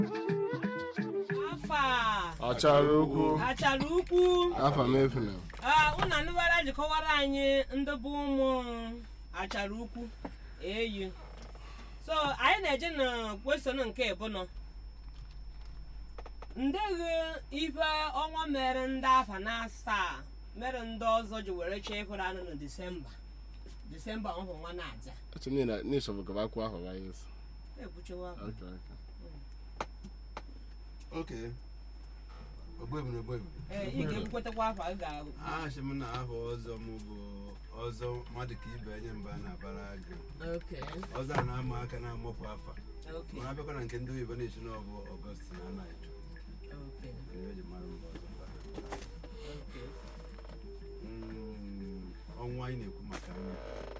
afa achara okwu achara ukwu afa m efuna Ah, unu anụbara jikọwara anyị ndị bụ ụmụ achara ukwu eyi so anyị na-eje na kwesịrị nke ịbụnọ ndeghi ife ọnwa mere ndị afa na asaa mere ndị ọzọ ji were chee ịkwụrụ anụ na disemba disemba ọhụ nwa na-aja eche n'ịsọbụ gaba akwụ ahụ ya yesu ekwuchewa Okay, okay. oke ogbebu na ogbebu ee ị ga-ekwutekwa afọ ị ga-ahụ achị m na afọ ọzọ m bụ ọzọ mmadụ ka ibe enye mba na-abara agụ oke ọzọ a na-ama aka na-amụpụ afa oke mana abịakwa na nke ndị oyibo na-echi na ọ bụ ọgọst na anaghị oke eji mara mba ọzọ mba oke Mm, ọnwa anyị na-ekwu maka anya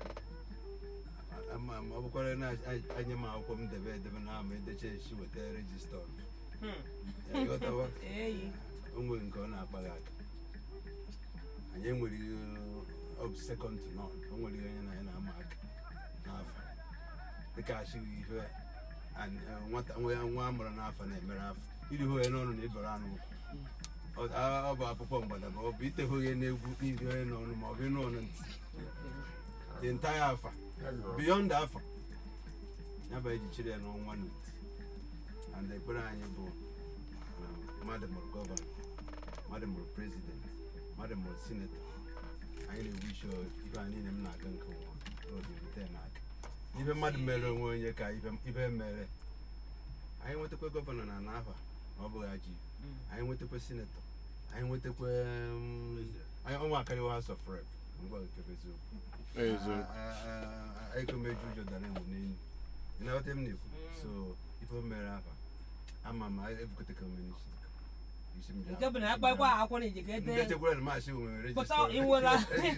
ama ma ọ bụkwara na anya m akwụkwọ m debe edebe na ama edecha echi weta rejista ọnụ. Hmm. Ya ghọtawa? eyi o nwere nke ọ na-akpaghị aka anyị enwere ọ bụ sekọnd to nọn o nwere ihe onye na ya na-ama aka n'afọ dịka achịghị ihe an- eh, nwata nwa nwa a mụrụ n'afọ na-emere afọ iri hụ ya n'ọnụ na ịbara anụ ọ a- ọ bụ akwụkwọ mgbada ma ọ bụ iteghị onye n'egwu n'iri onye n'ọnụ ma ọ bụ ịnụ ọnụ ntị the entire afa beyond afa ya bụ eji chiri ya n'ọnwa na ntị and ekpere anyị bụ na mmadụ mụrụ gọvanọ mmadụ mụrụ prezident mmadụ mụrụ sinetọ anyị na-ewishi ife a niile m na-aga nke ụwa n'oge rute n'aka ife mmadụ mere onwe onye ka ife ife mere anyị nwetakwa gọvanọ na n'afa ma ọ bụghị ajị anyị nwetakwa sinetọ anyị nwetakwa um, anyị ọnwa akarịwa house of rep mgbe nke bụ eziokwu eziokwu ekomeju ụjọ dara enwe n'elu ị na-aghọta m na-ekwu so ife o mere afa ama m ebukote ka omeni isi m ji nke bụ na akpakwa akwụkwọ na ijike ndị ede chekwara na maasị nwere Pụta register iwela.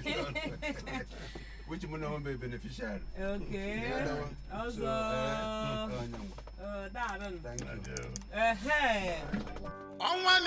which mụ na onwe beneficiary oke ọzọ So, eh, onye nwe. ọ daarụ Thank you. ehe ọnwa